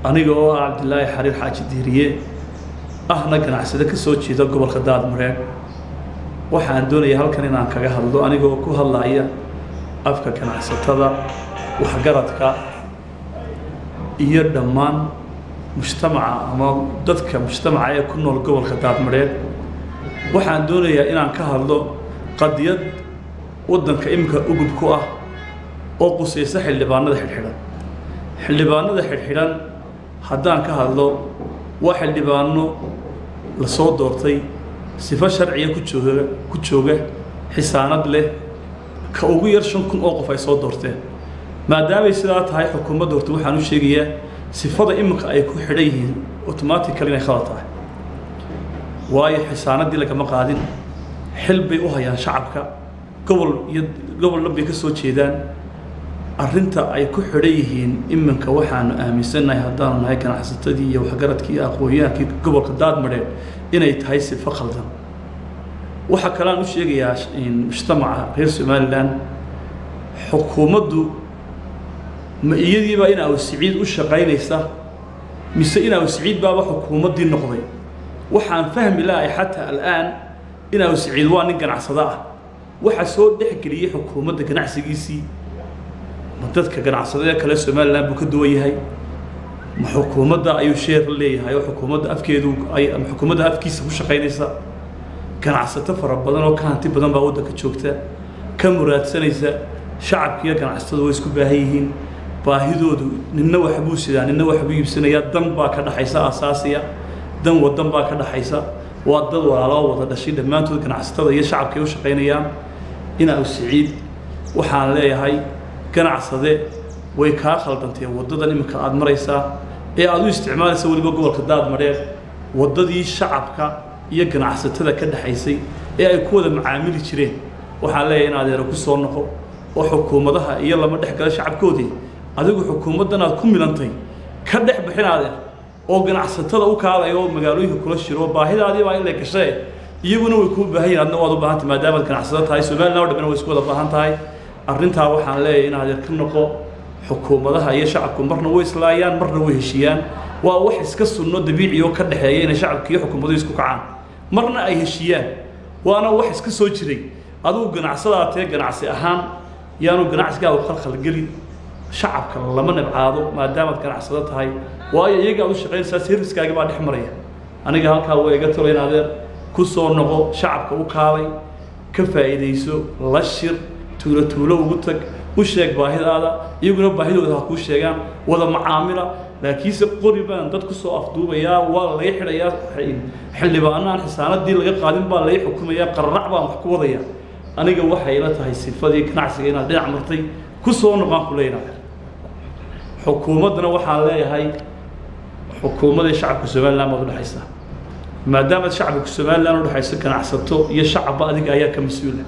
aniga oo ah cabdilaahi xariir xaaji diiriye ahna ganacsade ka soo jeeda gobolka daadmareed waxaan doonaya halkan inaan kaga hadlo anigoo ku hadlaya afka ganacsatada waxgaradka iyo dhammaan mujtamaca ama dadka mujtamaca ee ku nool gobolka daadmareed waxaan doonayaa inaan ka hadlo qadiyad waddanka iminka ugub ku ah oo qusaysa xildhibaanada xidhxidhan xildhibaanada xidhxidhan haddaan ka hadlo waa xildhibaano la soo doortay sifo sharciga ku jooga ku jooga xisaanad leh ka ugu yar shan kun oo qof ay soo doorteen maadaamay sidaa tahay xukuumadda horta waxaan u sheegayaa sifada iminka ay ku xidhan yihiin automatically inay khalad tahay waayo xisaanaddii lagama qaadin xil bay u hayaan shacabka gobol iyo gobol dhan bay ka soo jeedaan arrinta ay ku xidhan yihiin iminka waxaanu aaminsannahay haddaanu nahay ganacsatadii iyo waxgaradkii iyo aqoon-yahankii gobolka daadmadheed inay tahay sifo khaldan waxaa kaleaan u sheegayaa mujtamaca reer somalilan xukuumaddu ma iyadiibaa in aw siciid u shaqaynaysa mise in aw siciid baaba xukuumaddii noqday waxaan fahmi lahay xataa al'aan in aw siciid waa nin ganacsado ah waxa soo dhexgeliyey xukuumadda ganacsigiisii ma dadka ganacsadada kale somalilan buu ka duwan yahay ma xukuumadda ayuu sheer la leeyahay oo xukuumadda afkeedu ay ama xukuumadda afkiisa ku shaqaynaysa ganacsato fara badan oo ka hanti badan baa waddanka joogta ka muraadsanaysa shacabkiiyo ganacsatadu way isku baahan yihiin baahidoodu ninna waxbuu sidaa ninna waxbuu iibsanayaa dan baa ka dhaxaysa asaasiya dan wadan baa ka dhaxaysa waa dad walaaloo wada dhashay dhammaantood ganacsatada iyo shacabkay u shaqaynayaan inaa siciid waxaan leeyahay ganacsade way kaa khaldantee waddadan iminka aada maraysaa ee aada u isticmaalaysa weliba gobolka daadmadheer waddadii shacabka iyo ganacsatada ka dhexaysay ee ay ku wada macaamili jireen waxaan leeyahay in adeero ku soo noqo oo xukuumadaha iyo lama dhex gala shacabkoodii adigu xukuumaddan aad ku milantay ka dhex bixin adeer oo ganacsatada u kaalaya oo magaalooyinka kula shiro baahidaadii baa in la gashee iyaguna way kuu baahan yihin adna waad u baahan tahay maadaamaad ganacsado tahay somalilan o dhamina way isku wada baahan tahay arrintaa waxaan leeyahay in adeer ka noqo xukuumadaha iyo shacabku marna way islaayaan marna way heshiiyaan waa wax iska sunno dabiici oo ka dhexeeya inay shacabka iyo xukuumaduhu isku kacaan marna ay heshiiyaan waana wax iska soo jiray adugu ganacsadaa tee ganacsi ahaan yaanu ganacsigaagu khalkhalgelin shacabka lama nabcaado maadaamaad ganacsado tahay waayo iyaga aad u shaqaynaysaa serviskaagi baa dhex maraya aniga halkaa waa iga talo in adeer ku soo noqo shacabka u kaalay ka faa'iidayso la shir tuulo tuulo ugu tag u sheeg baahidaada iyaguna baahidooda ha kuu sheegaan wada macaamila laakiinse qori baan dad ku soo afduubayaa waa laga xidhayaa xildhibaano aan xisaanadii laga qaadin baa laga xukumayaa qararac baan wax ku wadaya aniga waxay la tahay sifadii ganacsiga inaad dhinac martay ku soo noqaan ku leeyahay xukuumaddana waxaan leeyahay xukuumadii shacabka somalilan baad udhexaysa maadaamaad shacabka somalilan udhexayso ganacsato iyo shacabba adiga ayaa ka mas-uula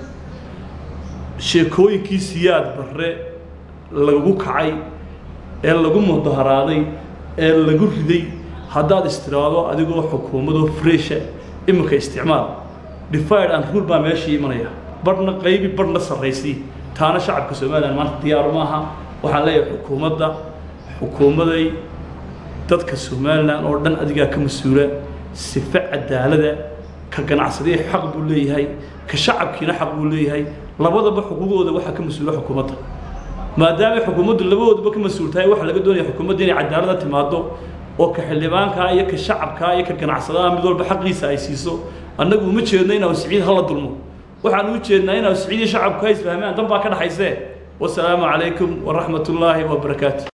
sheekooyinkii siyaad barre lagu kacay ee lagu mudaharaaday ee lagu riday haddaad istiraado adigoo xukuumadoo fresha iminka isticmaal divide and rule baa meeshii imanaya barhna qaybi barhna sarraysii taana shacabka somalilan maanta diyaaru maaha waxaan leeyahay xukuumadda xukuumaday dadka somalilan oo dhan adigaa ka mas-uula sife cadaalada ka ganacsadii xaq buu leeyahay ka shacabkiina xaq buu leeyahay labadaba xuquuqdooda waxaa ka mas-uula xukuumadda maadaamay xukuumaddu labadoodaba ka mas-uul tahay waxaa laga doonaya xukuumadda inay cadaalada timaado oo ka xildhibaankaa iyo ka shacabkaa iyo ka ganacsadaha mid walba xaqiisa ay siiso annagu uma jeedno in aw siciid hala dulmo waxaan u jeednaa in aw siciid iyo shacabku ha isfahmaan dan baa ka dhaxaysee wasalaamu calaykum waraxmat ullaahi wabarakaatu